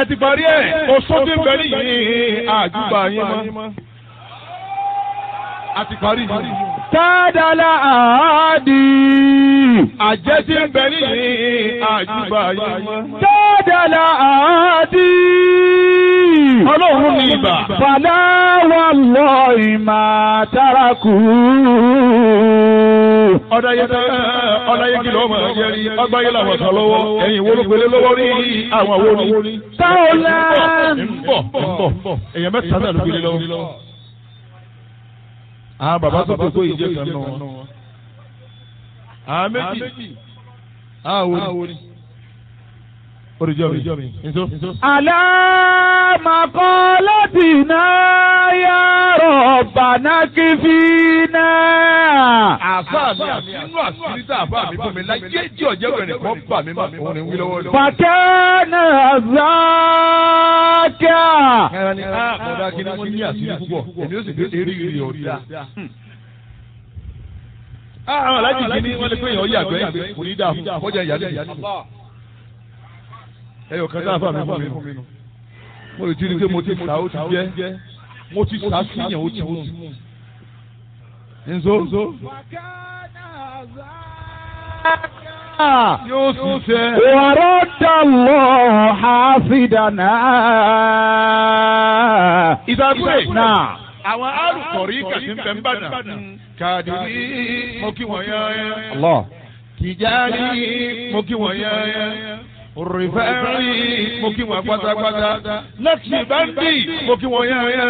ẹ ti parí ẹ̀ oṣù tí ń bẹ nìyí àjùbà yín mọ́. a ti parí yìí. Tádàlá àádì. àjẹ́ tí ń bẹ nìyí àjùbà yín mọ́. Tádàlá àádì. ọlọ́run ní ibà. Fàlà wà lọ ìmà tárakù. ọ̀dàyẹ ọ̀dàyẹ kìlọ̀ ọmọ ẹ̀jẹ̀ rí ọgbáyé làwọn kan lọ́wọ́ ẹ̀yìn wo ló gbélé lọ́wọ́ rí àwọn wo ni. Táwọlá. ń bọ̀ ń bọ̀ èèyàn mẹ́ta náà ló gbélé lọ́wọ́. àwọn bàbá tó kókó yìí jẹ́ kan nù wọn. àwọn méjì àwọn wo ni. oríjọ́ mi nso. Àlámàkọ́lọ́tìná yá rọ̀bàná kí fi náà. àfa mi àfinú àṣírí tá a bá mi fún mi láyé tí ọ̀jẹ̀ bẹ̀rẹ̀ kan bà mí má òun ni wí lọ́wọ́ lọ́wọ́. Fàkẹ́nà zákà. ẹran ni a kọ̀dá kí ni wọ́n ní àṣírí púpọ̀ èmi ó sì gbé eré ìrì ọ̀dà. àwọn alájì kìíní wọ́n lè pé èèyàn yàgbẹ́ yàgbẹ́ kò ní dáa fún kọjá ìyálé ìyálé. ẹyọ kan sáà fà mí fún mi nù. mo lè ti rí i pé mo ti sá ó ti jẹ́ mo ti sá síyàn ó ti mú. nzo yóò sì fẹ́. ورد الله حافظنا ìdàgbé náà. àwọn arùkọ̀rí kàtí ń bẹ̀ ń bàdàn. kàdìrí mo kí wọ́n yán Allah. tìjárí mo kí wọ́n yán rìfẹ́rì mo kí wọ́n pátápátá lẹ́kì báńdì mo kí wọ́n yán